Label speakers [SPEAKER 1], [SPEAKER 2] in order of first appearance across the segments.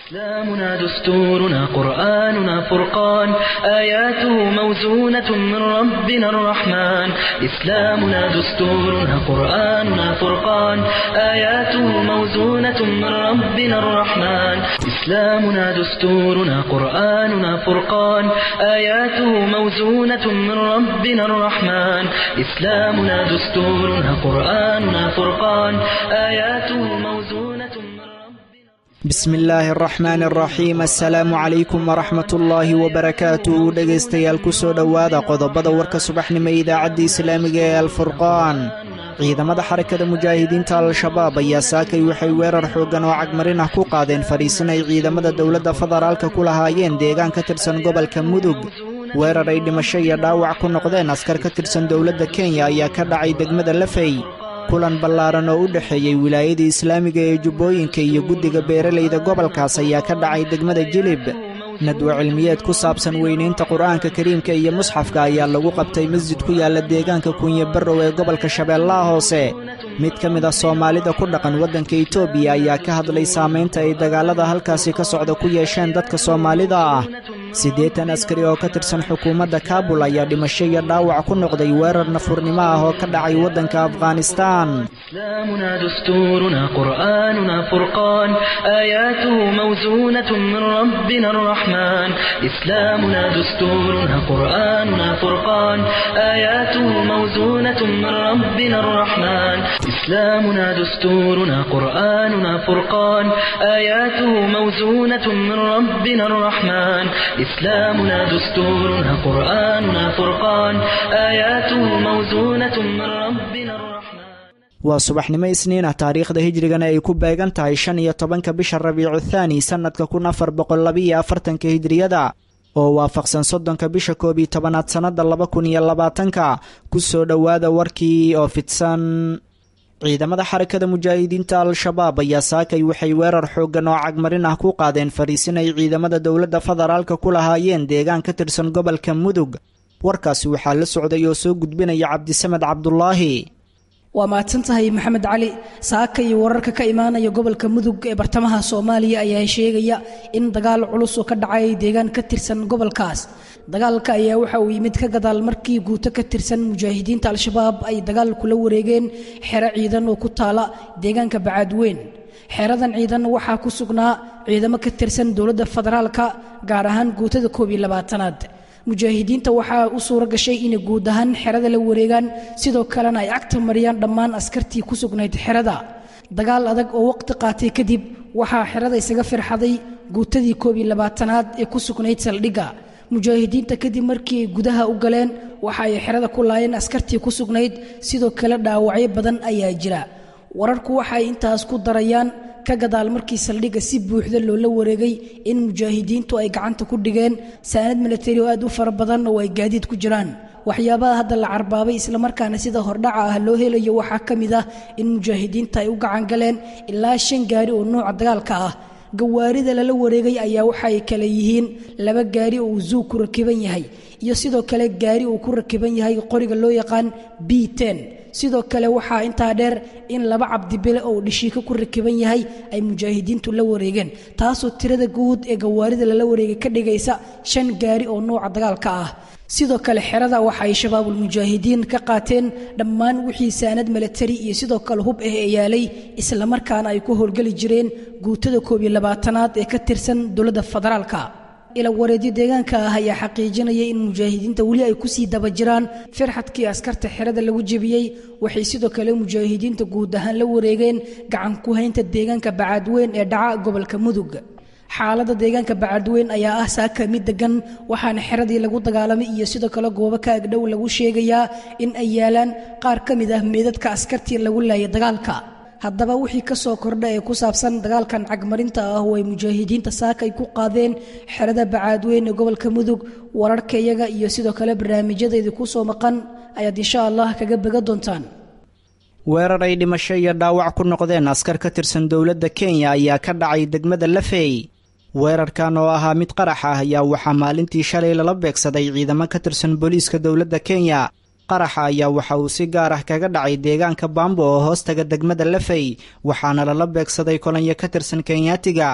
[SPEAKER 1] إسلامنا دستورنا قرآننا فرقان آياته موزونة من ربنا الرحمن إسلامنا دستورنا قرآننا فرقان آياته موزونة من ربنا الرحمن إسلامنا دستورنا قرآننا فرقان آياته موزونة من ربنا الرحمن إسلامنا دستورنا قرآننا فرقان آياته موزونة من ربنا
[SPEAKER 2] bismi illaahi araxmaan araxiim assalaamu calaykum waraxmat ullaahi wabarakaatuh dhegaystayaal ku soo dhowaada qodobada warka subaxnimo idaacadda islaamiga ee alfurqaan ciidamada xarakada mujaahidiinta al-shabaab ayaa saakay waxay weerar xooggan oo cagmarin ah ku qaadeen fadhiisin ay ciidamada dowladda federaalka ku lahaayeen deegaan ka tirsan gobolka mudug weerar ay dhimasho iyo dhaawac ku noqdeen askar ka tirsan dowladda kenya ayaa ka dhacay degmada lafey kulan ballaaran oo u dhexeeyey wilaayada islaamiga ee jubbooyinka iyo guddiga beeralayda gobolkaas ayaa ka dhacay degmada jilib nadwa cilmiyeed ku saabsan weynaynta qur'aanka kariimka iyo musxafka ayaa lagu qabtay masjid ku yaalla deegaanka kunye barrow ee gobolka shabeellaha hoose mid ka mid ah soomaalida ku dhaqan waddanka etoobiya ayaa ka hadlay saamaynta ay dagaallada halkaasi ka socda ku yeesheen dadka soomaalida ah siddeetan askari oo ka tirsan xukuumadda kaabul ayaa dhimasho iyo dhaawac ku noqday weerar nafurnimo ah oo ka dhacay waddanka afghanistaan
[SPEAKER 1] إسلامنا دستورنا قرآننا فرقان آياته موزونة من ربنا الرحمن إسلامنا دستورنا قرآننا فرقان آياته موزونة من ربنا الرحمن إسلامنا دستورنا قرآننا فرقان آياته موزونة من ربنا الرحمن إسلامنا دستورنا قرآننا فرقان آياته موزونة من ربنا الرحمن
[SPEAKER 2] waa subaxnimo isniin ah taariikhda hijrigana ay ku beegan tahay shan iyo tobanka bisha rabiicu thaani sannadka kun afar boqol labiiyo afartanka hijriyada oo waafaqsan soddonka bisha koob iyo tobanaad sannadda laba kun iyo labaatanka ku soo dhowaada warkii oo fidsan ciidamada xarakada mujaahidiinta al-shabaab ayaa saakay waxay weerar xooggan oo cagmarin ah ku qaadeen fariisin ay ciidamada dowladda federaalka ku lahaayeen deegaan ka tirsan gobolka mudug warkaasi waxaa la socday oo soo gudbinaya cabdisamed cabdulaahi
[SPEAKER 3] waa mahadsan tahay maxamed cali saaka iyo wararka ka imaanaya gobolka mudug ee bartamaha soomaaliya ayaa sheegaya in dagaal culus oo ka dhacay deegaan ka tirsan gobolkaas dagaalka ayaa waxa uu yimid ka gadaal markii guuto ka tirsan mujaahidiinta al-shabaab ay dagaal kula wareegeen xero ciidan oo ku taala deegaanka bacaadweyn xeradan ciidan waxaa ku sugnaa ciidamo ka tirsan dowladda federaalka gaar ahaan guutada koob iyo labaatanaad mujaahidiinta waxaa u suuro gashay inay guud ahaan xerada la wareegaan sidoo kalena ay cagta mariyaan dhammaan askartii ku sugnayd xerada dagaal adag oo waqti qaatay kadib waxaa xerada isaga firxaday guutadii koob iyo labaatanaad ee ku sugnayd saldhigga mujaahidiinta kadib markii ay gudaha u galeen waxa ay xerada ku laayeen askartii ku sugnayd sidoo kale dhaawacyo badan ayaa jira wararku waxaay intaas ku darayaan ka gadaal markii saldhigga si buuxda loola wareegay in mujaahidiintu ay gacanta ku dhigeen saanad milatari oo aad u fara badan oo ay gaadiid ku jiraan waxyaabaha hadda la carbaabay islamarkaana sida hordhaca ah loo helayo waxaa ka mid ah in mujaahidiinta ay u gacan galeen ilaa shan gaari oo nooca dagaalka ah gawaarida lala wareegay ayaa waxaay kale yihiin laba gaari oo uu zuug ku rakiban yahay iyo sidoo kale gaari uu ku rakiban yahay qoriga loo yaqaan b ten sidoo kale waxaa intaa dheer in laba cabdibile oo dhishiika ku rakiban yahay ay mujaahidiintu la wareegeen taasoo tirada guud ee gawaarida lala wareegay ka dhigaysa shan gaari oo nooca dagaalka ah sidoo kale xerada waxa ay shabaabul mujaahidiin ka qaateen dhammaan wixii saanad milatari iyo sidoo kale hub ah ee yaalay islamarkaana ay ku howlgeli jireen guutada koob iyo labaatanaad ee ka tirsan dowladda federaalka ila wareedyo deegaanka ah ayaa xaqiijinaya in mujaahidiinta weli ay kusii daba jiraan firxadkii askarta xerada lagu jebiyey waxay sidoo kale mujaahidiinta guud ahaan la wareegeen gacan ku haynta deegaanka bacaadweyn ee dhaca gobolka mudug xaalada deegaanka bacadweyn ayaa ah saaka mid degan waxaana xeradii lagu dagaalamay iyo sidoo kale goobo ka agdhow lagu sheegayaa in ay yaalaan qaar ka mid ah meedadka askartii lagu laayay dagaalka haddaba wixii ka soo kordha ee ku saabsan dagaalkan cagmarinta ah oo ay mujaahidiinta saaka ay ku qaadeen xerada bacaadweyn ee gobolka mudug wararka iyaga iyo sidoo kale barnaamijyadeedii ku soo maqan ayaad insha allah kaga bega doontaan
[SPEAKER 2] weerar ay dhimasho iyo dhaawac ku noqdeen askar ka tirsan dowladda kenya ayaa ka dhacay degmada lafey weerarkan oo ahaa mid qarax ah ayaa waxaa maalintii shalay lala beegsaday ciidamo ka tirsan booliiska dowladda kenya qaraxa ayaa waxa uu si gaar ah kaga dhacay deegaanka baambo oo hoostaga degmada lafey waxaana lala beegsaday kolanyo ka tirsan kenyaatiga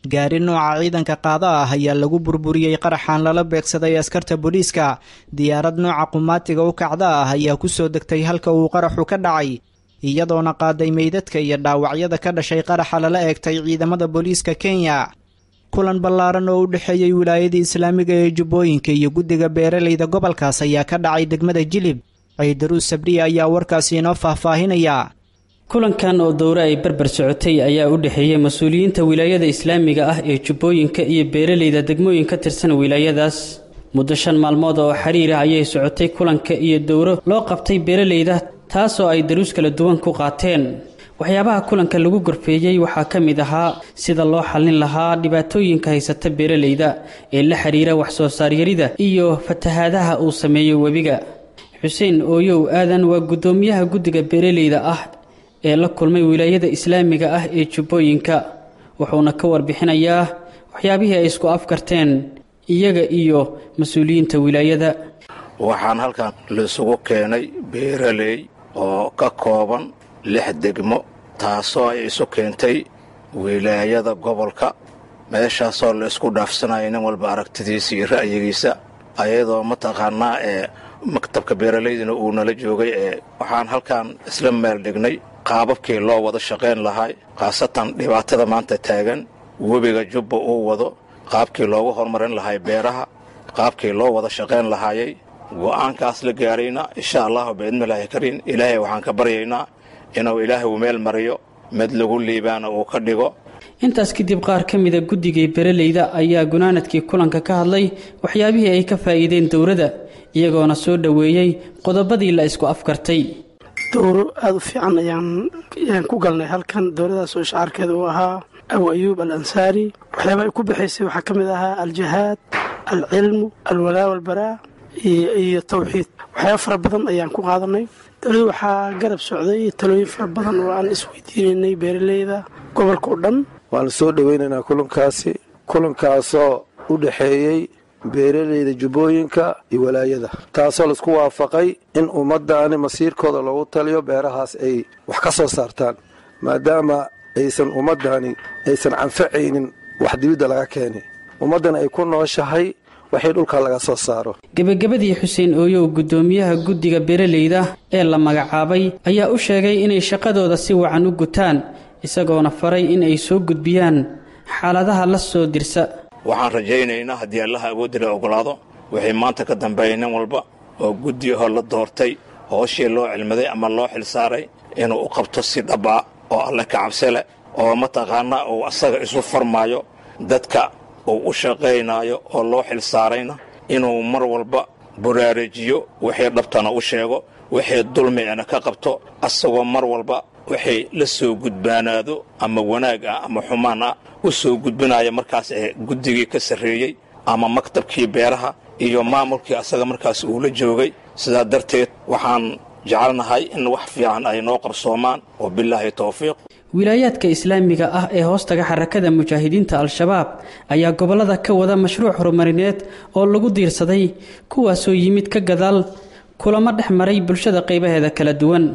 [SPEAKER 2] gaari nooca ciidanka qaada ah ayaa lagu burburiyey qaraxaan lala beegsaday askarta booliiska diyaarad nooca qumaatiga u kacda ah ayaa kusoo degtay halka uu qaraxu ka dhacay iyadoona qaaday meydadka iyo dhaawacyada ka dhashay qaraxa lala eegtay ciidamada booliiska kenya kulan ballaaran oo u dhexeeyey wilaayadii islaamiga ee jubbooyinka iyo guddiga beeralayda gobolkaas ayaa ka dhacay degmada jilib ciidaruus sabriya ayaa warkaasi inoo faahfaahinaya
[SPEAKER 4] kulankan oo dowre ay barbar socotay ayaa u dhexeeyey mas-uuliyiinta wilaayada islaamiga ah ee jubbooyinka iyo beeralayda degmooyin ka tirsan wilaayadaas muddo shan maalmood oo xiriir ah ayay socotay kulanka iyo dowro loo qabtay beeralayda taasoo ay daruus kala duwan ku qaateen waxyaabaha kulanka lagu gorfeeyey waxaa ka mid ahaa sida loo xallin lahaa dhibaatooyinka haysata beeralayda ee la xiriira wax-soo saaryarida iyo fatahaadaha uu sameeyo webiga xuseen ooyow aadan waa guddoomiyaha guddiga beeralayda ah ee la kulmay wilaayada islaamiga ah ee jubbooyinka wuxuuna ka warbixinayaa waxyaabihii ay isku afkarteen iyaga iyo mas-uuliyiinta wilaayada
[SPEAKER 5] waxaan halkan laisugu keenay beeraley oo ka kooban lix degmo taasoo ay isu keentay wilaayada gobolka meeshaasoo la isku dhaafsanaya nin walba aragtidiisa iyo ra'yigiisa ayadoo mataqaanaa ee maktabka beeralaydina uu nala joogay ee waxaan halkan isla meel dhignay qaababkii loo wada shaqayn lahay khaasatan dhibaatada maanta taagan webiga jubba uu wado qaabkii loogu horumarin lahay beeraha qaabkii loo wada shaqayn lahaayay go'aankaas la gaarayna insha allahu biidnillaahi kariin ilaahay waxaan ka baryaynaa inuu ilaahay uu meel mariyo mid lagu liibaana uu ka dhigo
[SPEAKER 4] intaas kadib qaar ka mida guddigii beeralayda ayaa gunaanadkii kulanka ka hadlay waxyaabihii ay ka faa'iideen dowladda iyagoona soo dhoweeyey qodobadii la isku afkartay
[SPEAKER 6] dowro aada u fiican ayaan ku galnay halkan dowladaas oo shacaarkeeda uu ahaa abu ayuub al ansaari waxyaaba ay ku bixaysay waxaa ka mid ahaa aljihaad alcilmu alwalaa walbaraa iyo tawxiid waxyaaba fara badan ayaan ku qaadanay dowladda waxaa garab socday talooyin fara badan oo aan isweydiinaynay beeraleyda gobolka o dhan
[SPEAKER 7] waanu soo dhoweynaynaa kulankaasi kulankaasoo u dhexeeyey beeraleyda jubbooyinka iyo walaayada taasoo laisku waafaqay in ummaddaani masiirkooda loogu taliyo beerahaas ay wax ka soo saartaan maadaama aysan ummaddani aysan canfacaynin wax dibidda laga keenay ummaddan ay ku nooshahay waxii dhulka laga soo saaro
[SPEAKER 4] gebagabadii xuseen ooyow guddoomiyaha guddiga beeralayda ee la magacaabay ayaa u sheegay inay shaqadooda si wacan u gutaan isagoona faray in ay soo gudbiyaan xaaladaha la soo dirsa
[SPEAKER 5] waxaan rajaynaynaa haddii allaha awoodda la ogolaado wixii maanta ka dambeeyay nin walba oo guddiyahoo la doortay hooshii loo cilmaday ama loo xilsaaray inuu u qabto si dhabbaa oo alle ka cabse leh oo mataqaanaa uu asaga isu farmaayo dadka uu u shaqaynaayo oo loo xilsaarayna inuu mar walba buraarejiyo wixii dhabtana u sheego wixii dulmigana ka qabto asagoo mar walba waxay la soo gudbaanaado ama wanaag ah ama xumaan ah u soo gudbinaya markaas ee guddigii ka sarreeyey ama maktabkii beeraha iyo maamulkii asaga markaas uu la joogay sidaa darteed waxaan jecelnahay in wax fiican ay noo qarsoomaan oo bilaahi towfiiq
[SPEAKER 4] wilaayaadka islaamiga ah ee hoostaga xarakada mujaahidiinta al-shabaab ayaa gobollada ka wada mashruuc horumarineed oo lagu diirsaday kuwaasoo yimid ka gadaal kulamo dhex maray bulshada qaybaheeda kala duwan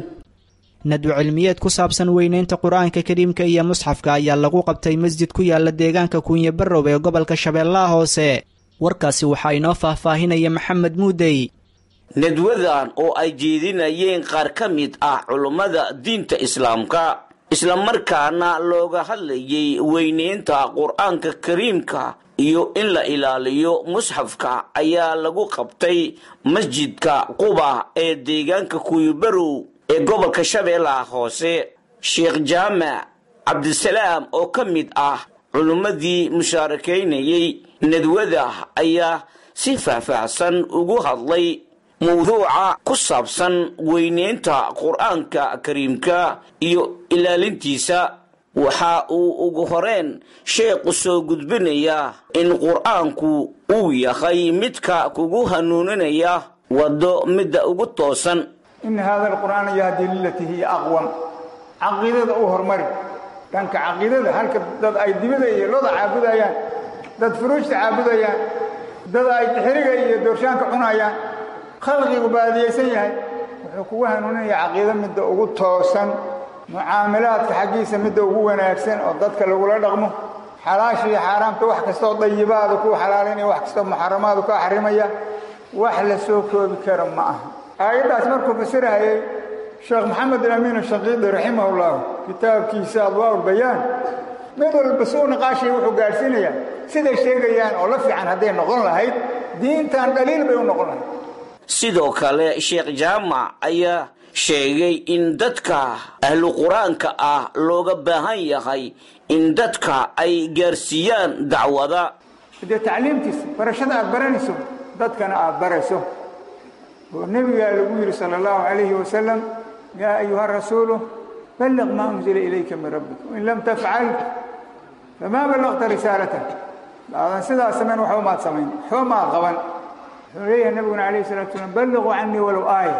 [SPEAKER 2] nadwo cilmiyeed ku saabsan weyneynta qur-aanka kariimka iyo musxafka ayaa lagu qabtay masjid ku yaala deegaanka kuunye barrow ee gobolka shabeellaha hoose warkaasi waxaa inoo faahfaahinaya maxamed muudey
[SPEAKER 8] nadwadan oo ay jeedinayeen qaar ka mid ah culummada diinta islaamka islamarkaana looga hadlayay weyneynta qur-aanka kariimka iyo in la ilaaliyo musxafka ayaa lagu qabtay masjidka quba ee deegaanka kuuyibarow ee gobolka shabeellaha hoose sheekh jaamac cabdisalaam oo ka mid ah culummadii mushaarakaynayay nadwada ayaa si faahfaahsan ugu hadlay mawduuca ku saabsan weyneynta qur-aanka kariimka iyo ilaalintiisa waxa uu ugu horeen sheekhu soo gudbinayaa in qur-aanku uu yahay midka kugu hanuuninaya waddo midda ugu toosan
[SPEAKER 9] ina hada alqur'aana yahdi lilatii hiya aqwam caqiidada u hormari dhanka caqiidada halka dad ay dibida iyo loda caabudayaan dad furuujta caabudayaan dad ay xiriga iyo doorshaanka cunayaan khalqigu baadiyaysan yahay wuxuu kugu hanuuninaya caqiido midda ugu toosan mucaamalaadka xaggiisa midda ugu wanaagsan oo dadka lagula dhaqmo xalaasha iyo xaaraamta wax kastoo dayibaadu kuu xalaalinaya wax kastoo muxaramaadu kaa xarimaya wax la soo koobi kara ma aha aayaddaas markuu fasirayay sheekh maxamed alamiin ashaqiidi raximahullah kitaabkiisa adwaa bayaan mid walba suu niqaashii wuxuu gaadhsiinayaa siday sheegayaan oo la fiican hadday noqon lahayd diintan dhaliil bay u noqon lahayd
[SPEAKER 8] sidoo kale sheekh jaamac ayaa sheegay in dadka ahlu qur-aanka ah looga baahan yahay in dadka ay gaarsiiyaan dacwada
[SPEAKER 9] dee tacliimtiisa barashada aad baranayso dadkana aad barayso oo nebigaa lagu yidhi sala allahu calayhi wasalam yaa ayuha rasuulu balliq maa unzila ilayka min rabbik wain lam tafcal famaa ballaqta risaalata aadan sidaas samayn waxba maad samayn waxba maad qaban wuxuu leeyahay nabiguna calayhi salatu salaam balliquu canii walow aaya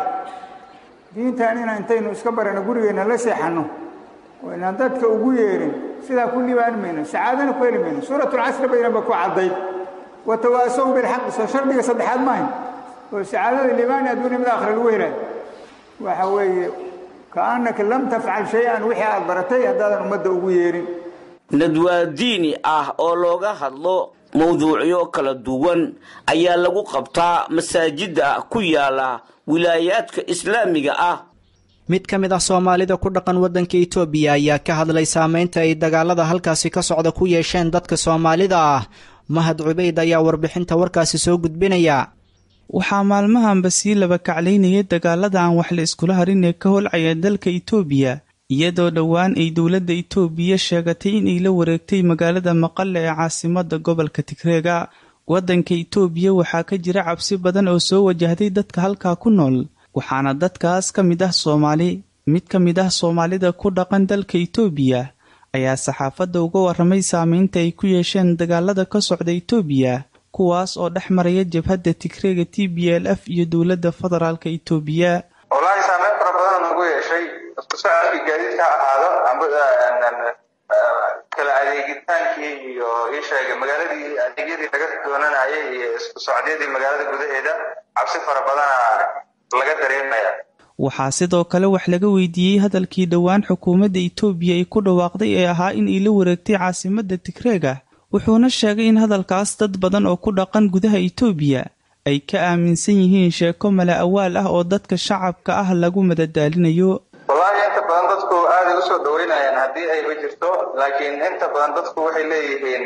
[SPEAKER 9] diintan inaan intaynu iska barano gurigeenna la seexanno oo inaan dadka ugu yeerin sidaa ku liibaan mayno sacaadana ku heli mayno suuratulcasri baynaba ku caddayd watawaasow bilxaqi soo shardiga saddexaad maahayn oo sacaadada liibaani adduunya mid aakhira lagu helayo waxa weeye kaannaka lam tafcal shay-an wixii aad baratay haddaadan ummadda ugu yeerin
[SPEAKER 8] nadwaa diini ah oo looga hadlo mawduucyo kala duwan ayaa lagu qabtaa masaajida ku yaala wilaayaadka islaamiga ah
[SPEAKER 2] mid ka mid ah soomaalida ku dhaqan waddanka itoobiya ayaa ka hadlay saameynta ay dagaalada halkaasi ka socda ku yeesheen dadka soomaalida ah mahad cubayd ayaa warbixinta warkaasi soo gudbinaya
[SPEAKER 10] waxaa maalmahanba sii laba kaclaynayay dagaalada aan wax la iskula harin ee ka holcaya dalka itoobiya iyadoo dhowaan ay dowladda itoobiya sheegatay inay la wareegtay magaalada maqale ee caasimada gobolka tigreega waddanka itoobiya waxaa ka jira cabsi badan oo soo wajahday dadka halkaa ku nool waxaana dadkaas ka mid ah soomaali mid ka mid ah soomaalida ku dhaqan dalka itoobiya ayaa saxaafadda uga warramay saameynta ay ku yeesheen dagaalada ka socda itoobiya kuwaas oo dhex maraya jabhadda tigreega t b l f iyo dowladda federaalka itoobiya
[SPEAKER 11] wallaahi saameyn fara badan nagu yeeshay isku socodkii gaadiidka ha ahaado kala adeegitaankii iyo ii sheegay magaaladii adeegyadii laga doonanayay iyo isku socdyadii magaalada gudaheeda cabsi fara badana laga dareemaya
[SPEAKER 10] waxaa sidoo kale wax laga weydiiyey hadalkii dhowaan xukuumadda itoobiya ay ku dhawaaqday ee ahaa in ay la wareegtay caasimadda tigreega wuxuuna sheegay in hadalkaas dad badan oo ku dhaqan gudaha itoobiya ay ka aaminsan yihiin sheeko mala awaal ah oo dadka shacabka ah lagu madadaalinayo
[SPEAKER 11] wallaahi inta badan dadku aaday usoo dhaweynayaan haddii ayba jirto laakiin inta badan dadku waxay leeyihiin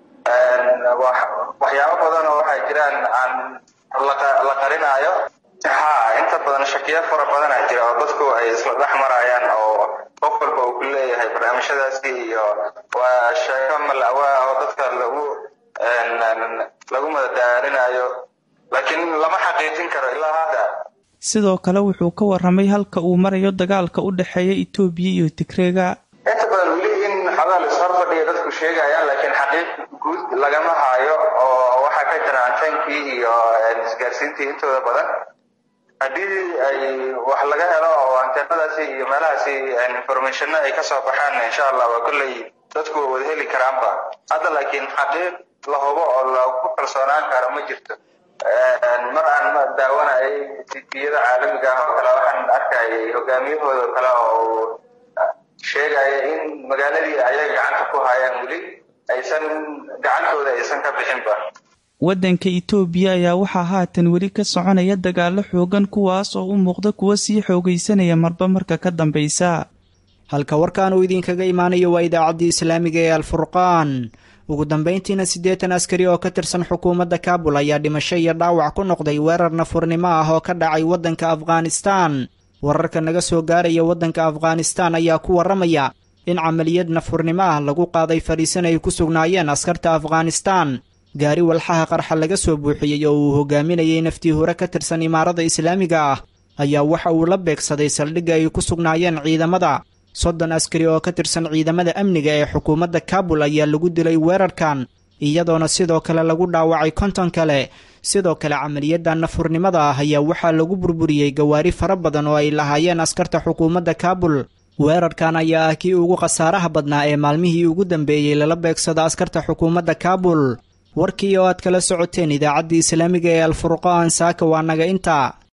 [SPEAKER 11] waxyaabo badan oo waxaa jiraan aan la qarinaayo ha inta badan shakiyo fara badana jira oo dadku ay isla dhex marayaan oo qof walba uu ku leeyahay barnaamijyadaasi iyo waa sheeko malawaa oo dadka lagu lagu madadaalinayo laakiin lama xaqiijin karo ilaa hadda
[SPEAKER 10] sidoo kale wuxuu ka warramay halka uu marayo dagaalka u dhexeeya itoobiya iyo tigreega
[SPEAKER 11] inta badan weli in xogaa la ishor fadhiya dadku sheegayaan laakiin xaqiiq guud lagama haayo oo waxaa ka jira antankii iyo isgaarsiintii intooda badan haddii ay wax laga helo oo anteenadaasi iyo meelahaasi informationna ay kasoo baxaan insha allah waa kolley dadku waa wada heli karaanba hadda laakiin xaqiiq la hubo oo lagu kalsoonaan karo ma jirto mar aan daawanayay tibiyada caalamiga ah oo kale waxaan arkayay hogaamiyahooda kale oo sheegaya in magaaladii ayaga gacanta ku hayaan weli aysan gacantooda aysan ka bixinba
[SPEAKER 10] waddanka itoobiya ayaa waxaa haatan weli ka soconaya dagaallo xoogan kuwaas oo u muuqda kuwa sii xoogaysanaya marba marka ka dambaysa
[SPEAKER 2] halka warkan uu idinkaga imaanayo waa idaacaddii islaamiga ee alfurqaan ugu dambayntiina siddeetan askari oo ka tirsan xukuumadda kaabul ayaa dhimasho iyo dhaawac ku noqday weerar nafurnimo ah oo ka dhacay waddanka afghanistaan wararka naga soo gaaraya waddanka afghanistaan ayaa ku warramaya in camaliyad nafurnimo ah lagu qaaday fadhiisan ay ku sugnaayeen askarta afghanistaan gaari walxaha qarxa laga soo buuxiyey oo uu hogaaminayay naftii hore ka tirsan imaarada islaamiga ah ayaa waxa uu la beegsaday saldhigga ay ku sugnaayeen ciidamada soddon askari oo ka tirsan ciidamada amniga ee xukuumadda kaabul ayaa lagu dilay weerarkan iyadoona sidoo kale lagu dhaawacay konton kale sidoo kale camaliyadda nafurnimada ah ayaa waxaa lagu burburiyey gawaari fara badan oo ay lahaayeen askarta xukuumadda kaabul weerarkan ayaa ah kii ugu khasaaraha badnaa ee maalmihii ugu dambeeyey lala beegsado askarta xukuumadda kaabul warkii oo aad kala socoteen idaacaddii islaamiga ee alfurqaan saaka waa naga inta